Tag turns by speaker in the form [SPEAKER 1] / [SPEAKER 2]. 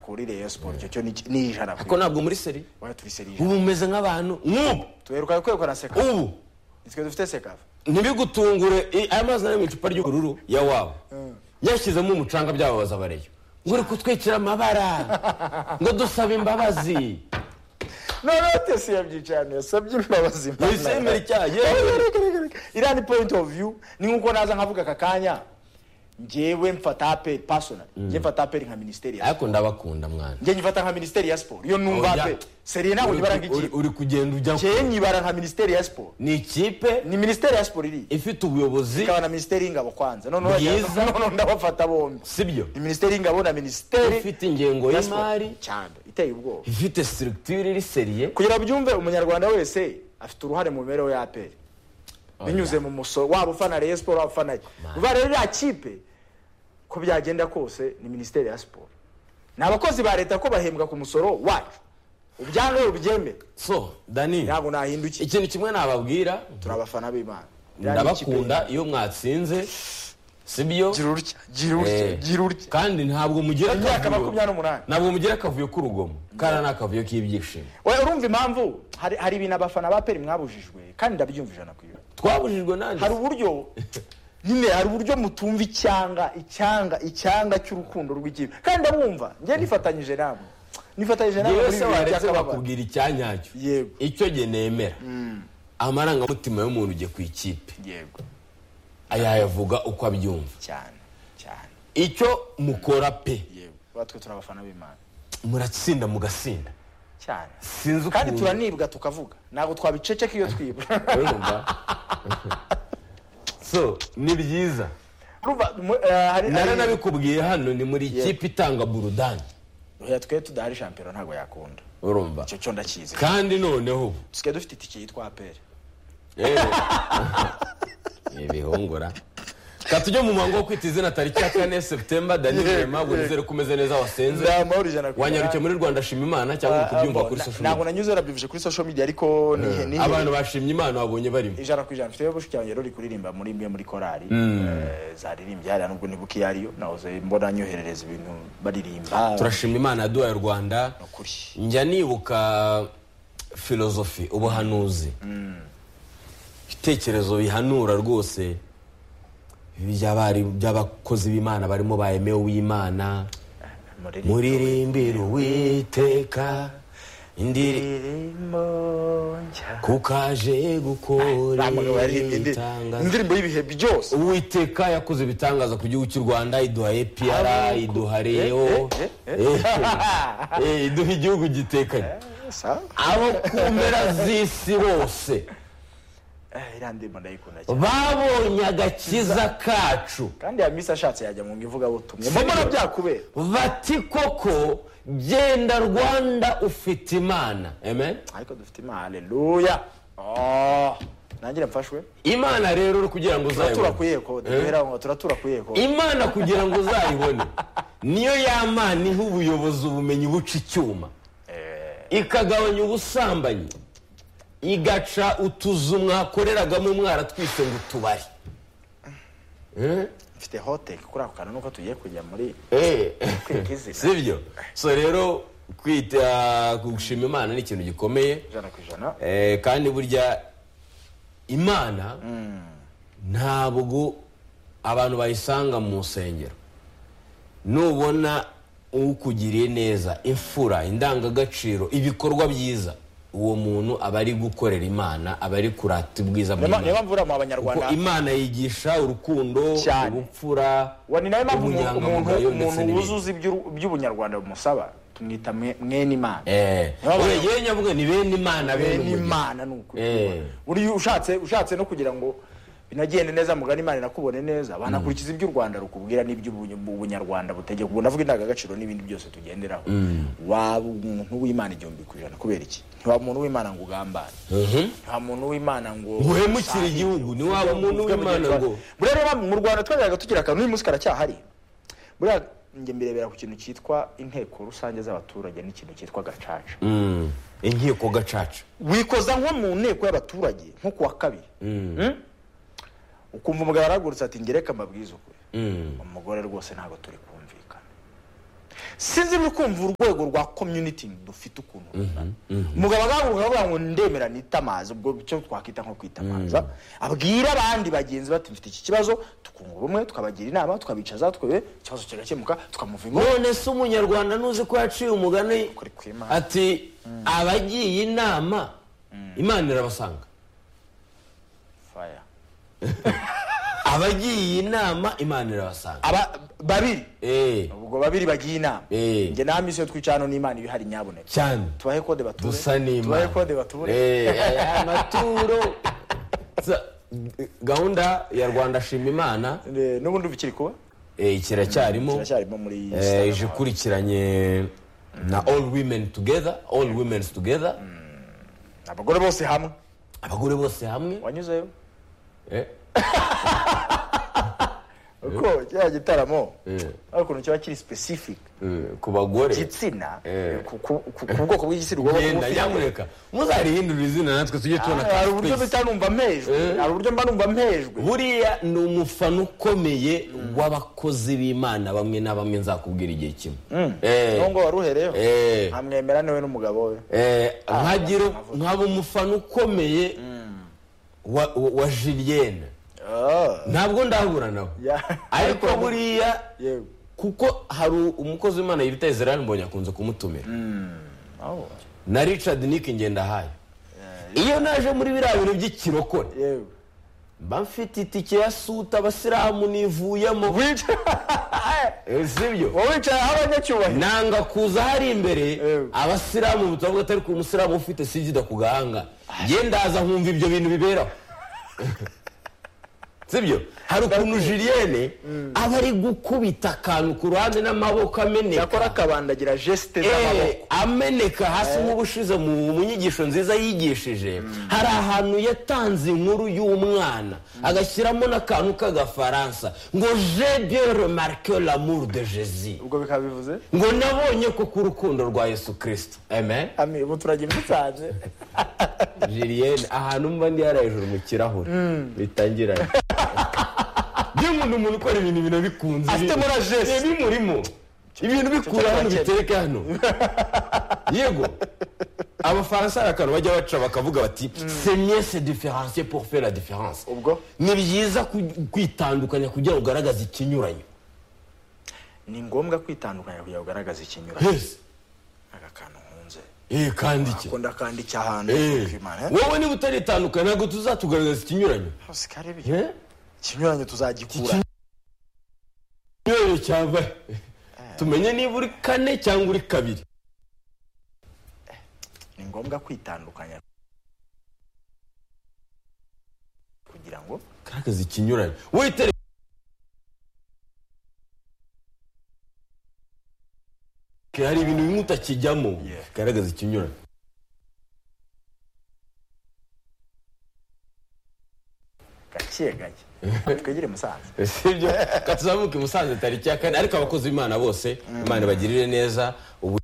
[SPEAKER 1] muri Rayon Sport icyo cyo ni ni ijana
[SPEAKER 2] ariko ntabwo muri seri
[SPEAKER 1] wari turi seri ijana
[SPEAKER 2] ubu mumeze nk'abantu nk'ubu
[SPEAKER 1] tuheruka kwegukana seka
[SPEAKER 2] ubu
[SPEAKER 1] twe dufite seka
[SPEAKER 2] ntibigutungure i- aya mazi ari mu icupa ry'ubururu ya wawe yashyizemo umucanga byababaza abareyo ngo uri kutwikira amabara ngo dusaba imbabazi
[SPEAKER 1] none si yabyicanye yasabye imbabazi
[SPEAKER 2] Yahise yemera icyaha, yewe.
[SPEAKER 1] Reka, reka, reka, reka. iriya ni point of view ni nkuko naza nkavuga aka kanya njyewe mfata aperi pasonari njye mfata aperi nka minisiteri ya siporo
[SPEAKER 2] ariko ndabakunda mwana
[SPEAKER 1] njye nyifata nka minisiteri ya siporo iyo numva
[SPEAKER 2] Oya.
[SPEAKER 1] aperi seriye ntabwo
[SPEAKER 2] Uri-
[SPEAKER 1] nyibara
[SPEAKER 2] uri-
[SPEAKER 1] nk'ikipe
[SPEAKER 2] uri kugenda ujya
[SPEAKER 1] njyewe nyibara nka minisiteri ya siporo
[SPEAKER 2] ni ikipe
[SPEAKER 1] ni minisiteri ya siporo iriya
[SPEAKER 2] ifite ubuyobozi
[SPEAKER 1] ikaba na minisiteri y'ingabo kwanza noneho
[SPEAKER 2] Bwiza.
[SPEAKER 1] bajyana- noneho ndabafata bombi
[SPEAKER 2] sibyo
[SPEAKER 1] ni minisiteri y'ingabo na minisiteri
[SPEAKER 2] ifite ingengo
[SPEAKER 1] ya siporo.
[SPEAKER 2] y'imari
[SPEAKER 1] cyane iteye ubwoba
[SPEAKER 2] ifite structure iri seriye
[SPEAKER 1] kugira byumve umunyarwanda wese afite uruhare mu mibereho ya aperi binyuze mu musoro waba ufana reyo siporo waba ufana uba rero iriya kipe ko byagenda kose ni minisiteri ya siporo ni abakozi ba leta ko bahembwa ku musoro wacu ubyange ubyemere
[SPEAKER 2] so dani
[SPEAKER 1] ntabwo nahindukiye
[SPEAKER 2] ikintu kimwe nababwira
[SPEAKER 1] turi abafana b'imana Iriya ni ikipe-
[SPEAKER 2] ndabakunda iyo mwatsinze sibyo
[SPEAKER 1] gira urutya gira urutya
[SPEAKER 2] Eh,
[SPEAKER 1] gira urutya
[SPEAKER 2] kandi ntabwo mugira
[SPEAKER 1] imyaka
[SPEAKER 2] akavuyo-
[SPEAKER 1] makumyabiri n'umunani
[SPEAKER 2] ntabwo mugira akavuyo k'urugomo kara ni akavuyo k'ibyishimo
[SPEAKER 1] Oya, urumva impamvu hari hari ibintu abafana ba peri mwabujijwe kandi ndabyumva ijana ku ijana
[SPEAKER 2] twabujijwe nanjye
[SPEAKER 1] hari uburyo nyine hari uburyo mutumva icyanga icyanga icyanga cy'urukundo rw'ikipe kandi ndamwumva njye nifatanyije namwe nifatanyije namwe
[SPEAKER 2] yewe
[SPEAKER 1] muri
[SPEAKER 2] se
[SPEAKER 1] ibi bihe
[SPEAKER 2] waretse
[SPEAKER 1] by'akababaro
[SPEAKER 2] bakubwira icyanyacyo
[SPEAKER 1] Yego.
[SPEAKER 2] icyo jye nemera amarangamutima y'umuntu ugiye ku ikipe
[SPEAKER 1] yego
[SPEAKER 2] ayayavuga uko abyumva
[SPEAKER 1] cyane cyane
[SPEAKER 2] icyo mukora pe
[SPEAKER 1] yego batwe turi abafana b'imana
[SPEAKER 2] muratsinda mugasinda
[SPEAKER 1] cyane
[SPEAKER 2] sinzi ukuntu
[SPEAKER 1] kandi turanibwa tukavuga ntabwo twabiceceka iyo twibwa
[SPEAKER 2] urumva so ni byiza
[SPEAKER 1] Urumva, mu- eh, hari
[SPEAKER 2] nari
[SPEAKER 1] hari-
[SPEAKER 2] nabikubwiye hano ni muri ikipe itanga burudani
[SPEAKER 1] Oya, twe tudahari shampiyona ntabwo yakunda
[SPEAKER 2] urumva
[SPEAKER 1] icyo cyo ndakizi
[SPEAKER 2] kandi noneho
[SPEAKER 1] dusigaye dufite itike yitwa aperi
[SPEAKER 2] yewe ibihungura ka tujye mu muhango wo kwita izina tariki ya kane seputemba daniyeli
[SPEAKER 1] Yego,
[SPEAKER 2] rema ngo
[SPEAKER 1] yego.
[SPEAKER 2] nizere ko umeze neza wasenze wanyarukiye muri rwanda shima imana cyangwa uri kubyumva kuri social
[SPEAKER 1] ntabwo
[SPEAKER 2] media
[SPEAKER 1] nanyuze nabyumvise kuri social media ariko ni ni-
[SPEAKER 2] abantu bashimye imana babonye barimo
[SPEAKER 1] ijana ku ijana mfite bushikirange rero uri kuririmba muri imwe muri korali eh, zaririmbye hariya nubwo ntibuka iyo ariyo nahoze mbona nyoherereza ibintu baririmba
[SPEAKER 2] turashima imana yaduhaye u rwanda
[SPEAKER 1] Ukuri.
[SPEAKER 2] njya nibuka filozofi ubuhanuzi ibitekerezo bihanura rwose by'abari- by'abakozi b'imana barimo ba emewe w'imana
[SPEAKER 1] Muririmbire
[SPEAKER 2] muririmbire uwiteka indiri
[SPEAKER 1] indirimbo nshya
[SPEAKER 2] kuko aje gukora
[SPEAKER 1] Ntabwo baririmbye indi-
[SPEAKER 2] ibitangaza
[SPEAKER 1] indirimbo y'ibihe byose
[SPEAKER 2] uwiteka yakoze ibitangaza ku gihugu cy'u rwanda iduha epiyara iduha reo Eh, iduha igihugu gitekanye
[SPEAKER 1] Sa-
[SPEAKER 2] abo ku mpera z'isi bose
[SPEAKER 1] eh, iriya ndirimbo ndayikunda cyane
[SPEAKER 2] babonye agakiza kacu
[SPEAKER 1] kandi ya misi ashatse yajya mu ivugabutumwa
[SPEAKER 2] Sibyo.
[SPEAKER 1] mbona byakubera
[SPEAKER 2] bati koko genda rwanda ufite imana amen
[SPEAKER 1] ariko dufite imana haleluya Oh, nanjye mfashwe
[SPEAKER 2] imana rero uri kugira ngo
[SPEAKER 1] turatura
[SPEAKER 2] uzayibone
[SPEAKER 1] ku yeko duhera aho, turatura ku yeko
[SPEAKER 2] imana kugira ngo uzayibone niyo yamana iha ubuyobozi ubumenyi buca icyuma ikagabanya ubusambanyi igaca utuzu mwakoreragamo mwaratwise ngo utubari Eh?
[SPEAKER 1] mfite hoteli kuri ako kantu nuko tugiye kujya muri
[SPEAKER 2] Eh.
[SPEAKER 1] Kwiga izina.
[SPEAKER 2] sibyo so rero kwita gushima imana ni ikintu gikomeye
[SPEAKER 1] ijana ku ijana
[SPEAKER 2] Eh, kandi burya imana ntabwo abantu bayisanga mu nsengero nubona ukugiriye neza imfura indangagaciro ibikorwa byiza uwo muntu aba ari gukorera imana aba ari kurata ubwiza
[SPEAKER 1] niyo niyo
[SPEAKER 2] bw'imana
[SPEAKER 1] mpamvu uriya mu
[SPEAKER 2] kuko
[SPEAKER 1] banyarwanda
[SPEAKER 2] imana yigisha urukundo
[SPEAKER 1] Cyane.
[SPEAKER 2] ubupfura
[SPEAKER 1] wa ni nayo mpamvu umuntu- umuntu
[SPEAKER 2] ubunyangamugayo ndetse
[SPEAKER 1] umuntu
[SPEAKER 2] n'ibindi
[SPEAKER 1] wuzuza iby'u- iby'ubunyarwanda bumusaba tumwita mwe- mwene imana
[SPEAKER 2] Eh,
[SPEAKER 1] Niyo mpamvu-
[SPEAKER 2] yewe nyabuga ni bene imana bene
[SPEAKER 1] bene
[SPEAKER 2] umugisha.
[SPEAKER 1] imana ni ukuri
[SPEAKER 2] Eh.
[SPEAKER 1] uriya ushatse ushatse no kugira ngo binagende neza mugana imana inakubone neza banakurikiza iby'u rwanda rukubwira n'iby'ubunyarwanda butegeka ubu ndavuga indangagaciro n'ibindi byose tugenderaho waba umuntu w'imana igihumbi ku ijana kubera iki ntiwaba umuntu w'imana ngo ugambane
[SPEAKER 2] Mhm.
[SPEAKER 1] nta muntu w'imana ngo
[SPEAKER 2] uhemukire igihugu ni waba umuntu w'imana ngo
[SPEAKER 1] buriya rero mu rwanda twajyaga tugira akantu uyu munsi karacyahari buriya njye mbirebera ku kintu cyitwa inteko rusange z'abaturage n'ikintu cyitwa gacaca
[SPEAKER 2] Mm, inkiko gacaca
[SPEAKER 1] wikoza nko mu nteko y'abaturage nko ku wa kabiri Mm? ukumva umugabo arahagurutse ati ngereka mbabwize ukuri
[SPEAKER 2] Mm.
[SPEAKER 1] umugore rwose ntabwo turi kumvikana sinzi no kumva urwego rwa community dufite ukuntu rungana umugabo agahaguruka akavuga ngo ndemera nitamaze ubwo icyo twakwita nko kwitamaza abwira abandi bagenzi bati mfite iki kibazo tukungura ubumwe tukabagira inama tukabicaza twebe ikibazo kigakemuka tukamuva ingo
[SPEAKER 2] none se umunyarwanda ntuzi ko yaciye umugani
[SPEAKER 1] Kuri kw'Imana.
[SPEAKER 2] ati abagiye inama imana irabasanga
[SPEAKER 1] fire
[SPEAKER 2] abagiye inama imana irabasanga
[SPEAKER 1] aba babiri
[SPEAKER 2] Eh,
[SPEAKER 1] ubwo babiri bagiye inama
[SPEAKER 2] Eh.
[SPEAKER 1] njye na misi yo twicara hano n'imana ibihari nyaboneka
[SPEAKER 2] cyane
[SPEAKER 1] tubahe kode bature
[SPEAKER 2] dusa
[SPEAKER 1] tubahe
[SPEAKER 2] n'imana
[SPEAKER 1] kode bature
[SPEAKER 2] Eh, aya maturo Sa- gahunda ya rwanda shima imana
[SPEAKER 1] Eh, n'ubundi ubu ikiri kuba
[SPEAKER 2] eh, kiracyarimo
[SPEAKER 1] kiracyarimo muri
[SPEAKER 2] Eh, ije ikurikiranye na all women together all women together
[SPEAKER 1] abagore bose hamwe
[SPEAKER 2] abagore bose hamwe
[SPEAKER 1] wanyuzeyo
[SPEAKER 2] Eh,
[SPEAKER 1] kuko kiriya gitaramo
[SPEAKER 2] eh,
[SPEAKER 1] ari ukuntu kiba kiri specific
[SPEAKER 2] eh, ku bagore
[SPEAKER 1] igitsina
[SPEAKER 2] Eh.
[SPEAKER 1] ku ku- ku- ku bwoko bw'igitsina ugomba kuba
[SPEAKER 2] genda
[SPEAKER 1] ufite
[SPEAKER 2] nyamureka muzarihindurira izina natwe tujye tubona
[SPEAKER 1] Ah, hari uburyo
[SPEAKER 2] twese.
[SPEAKER 1] mpita numva mpejwe
[SPEAKER 2] Eh.
[SPEAKER 1] hari uburyo mba numva mpejwe
[SPEAKER 2] buriya ni umufana ukomeye w'abakozi b'imana bamwe na bamwe nzakubwira igihe kimwe Eh,
[SPEAKER 1] nubwo wari uhereyeho
[SPEAKER 2] eh,
[SPEAKER 1] ntamwemera niwe n'umugabo we
[SPEAKER 2] eh, nkagira nkaba umufana ukomeye wa- wa wa jiliyene
[SPEAKER 1] Ah,
[SPEAKER 2] ntabwo ndahura nawe
[SPEAKER 1] ya-
[SPEAKER 2] ariko buriya
[SPEAKER 1] yewe
[SPEAKER 2] kuko hari umukozi w'imana yita israel mbonye akunze kumutumira
[SPEAKER 1] aho
[SPEAKER 2] na richard nick ngendahaye iyo naje muri biriya bintu by'ikirokore
[SPEAKER 1] yewe
[SPEAKER 2] mba mfite itike ya suta abasilamu nivuyemo Eh, sibyo
[SPEAKER 1] wowe wicaye aho abanyacyubahiro
[SPEAKER 2] nanga kuza hari imbere
[SPEAKER 1] Ewe.
[SPEAKER 2] abasilamu butavuga atari ko umusilamu ufite sida ku gahanga njye ndaza nkumva ibyo bintu biberaho sibyo hari ukuntu jiliyene aba ari gukubita akantu ku ruhande n'amaboko ameneka
[SPEAKER 1] yakora akabandagira gesite
[SPEAKER 2] Eh,
[SPEAKER 1] z'amaboko
[SPEAKER 2] ameneka hasi nk'ubushize mu mu nyigisho nziza yigishije hari ahantu yatanze inkuru y'umwana agashyiramo n'akantu k'agafaransa ngo je bien remarque l'amour de jésus
[SPEAKER 1] ubwo bikaba bivuze
[SPEAKER 2] ngo nabonye ko ku rukundo rwa yesu kirisito amen
[SPEAKER 1] ami ubu turagira ibisanze
[SPEAKER 2] jiliyene ahantu mba ndi hariya hejuru mu kirahure bitangiranye iyo umuntu umuntu ukora ibintu ibintu bikunze
[SPEAKER 1] Afite
[SPEAKER 2] ibi-
[SPEAKER 1] mora geste.
[SPEAKER 2] ibi bimurimo ibintu bikura hano
[SPEAKER 1] cyo
[SPEAKER 2] bitereka hano yego abafaransa hari akantu bajya baca bakavuga bati se mye se diferansiye pour faire la différence
[SPEAKER 1] ubwo
[SPEAKER 2] ni byiza ku- kwitandukanya kugira ngo ugaragaze ikinyuranyo
[SPEAKER 1] ni ngombwa kwitandukanya kugira ngo ugaragaze ikinyuranye
[SPEAKER 2] yes
[SPEAKER 1] aka kantu nkunze
[SPEAKER 2] eh kandi iki
[SPEAKER 1] akunda akandika ahantu
[SPEAKER 2] Eh,
[SPEAKER 1] kwimana
[SPEAKER 2] wowe niba utaritandukanya ntabwo tuzatugaragaza ikinyuranyo
[SPEAKER 1] hose kare ibyo
[SPEAKER 2] Eh?
[SPEAKER 1] ikinyuranye tuzagikura
[SPEAKER 2] ikinyuranyo cyambaye tumenye niba uri kane cyangwa uri kabiri
[SPEAKER 1] ni ngombwa kwitandukanya kugira ngo
[SPEAKER 2] karagaza ikinyuranyo witere hari ibintu bimwe utakijyamo
[SPEAKER 1] Yeah.
[SPEAKER 2] garagaza ikinyuranyo
[SPEAKER 1] gake gake twegere musanze
[SPEAKER 2] sibyo tuzamuke musanze tariki ya kane ariko abakozi b'imana bose imana ibagirire neza ubu